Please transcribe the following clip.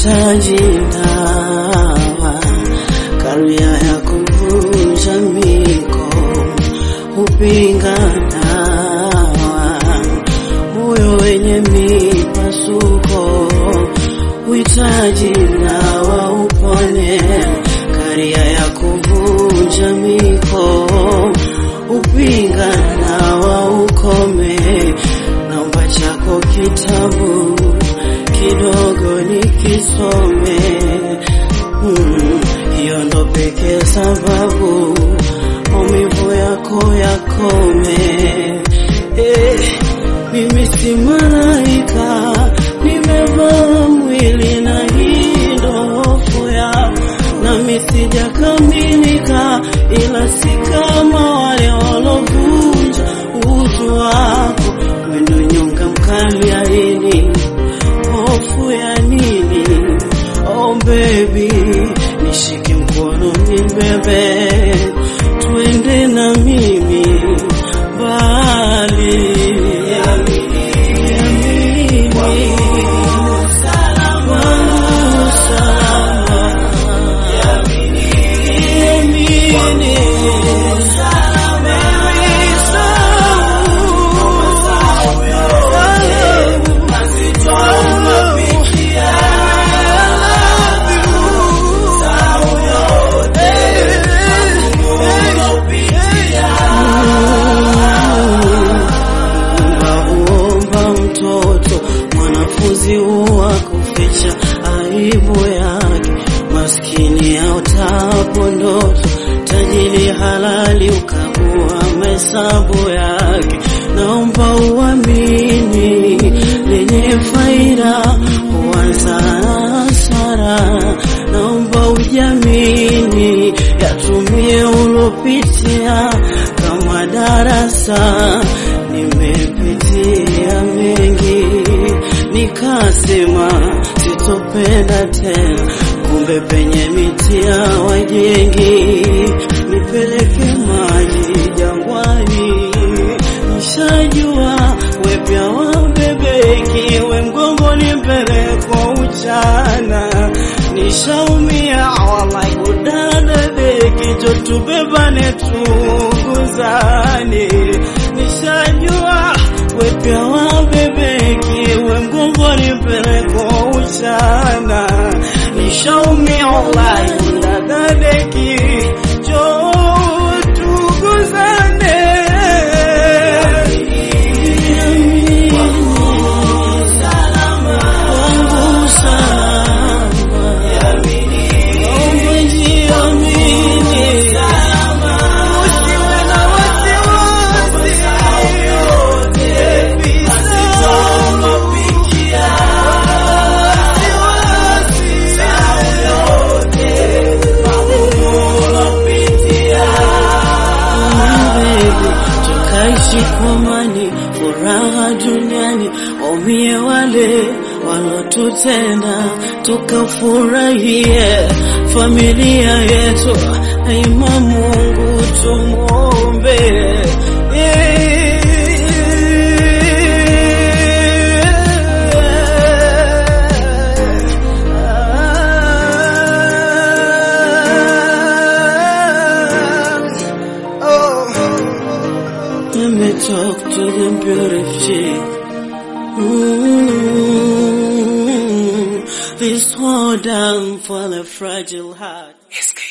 uhitaji dawa, karia ya kuvunja miko, upinga dawa, moyo wenye mipasuko, uhitaji dawa upone, karia ya kuvunja miko, upinga dawa ukome, naomba chako kitabu kidogo nikisome, mm, hiyo ndo pekee sababu maumivu yako yakome. Eh, mimi si malaika, nimevaa mwili na hii ndo hofu ya nami sijakamilika, ila si kama wale walovunja utu wako, mwendo nyonga mkali aini hofu ya nini? Oh baby, nishike mkono nibebe, twende na mimi mbali. Yamini, wangu salama. Yamini, baby, Unaomba mtoto mwanafunzi huwa kuficha aibu yake, maskini aotapo ndoto, tajiri halali ukagua mahesabu yake. Naomba uamini lenye faida huanza na hasara, naomba ujamini yatumie ulopitia kama darasa nimepitia mengi, nikasema sitopenda tena, kumbe penye mitia wajengi, nipeleke maji jangwani, nishajua wepya wabebeki, we mgongoni mpelekwa uchana, nishaumia walai kudada deki, jo tubebane tunguzane, nishajua wepya wabebeki, we mgongoni mpelekwa uchana, nishaumia walai kudada deki, jo tuguzane wangu salama, naomba jiamini, usiwe na wasiwasi, baby, sawa. Baby, tukaishi kwa amani, furaha duniani, waumie wale walotutenda, tukafurahie familia yetu, daima Mungu tumwombe. Let me talk to the beautiful chick. Mm, This hold down for the fragile heart.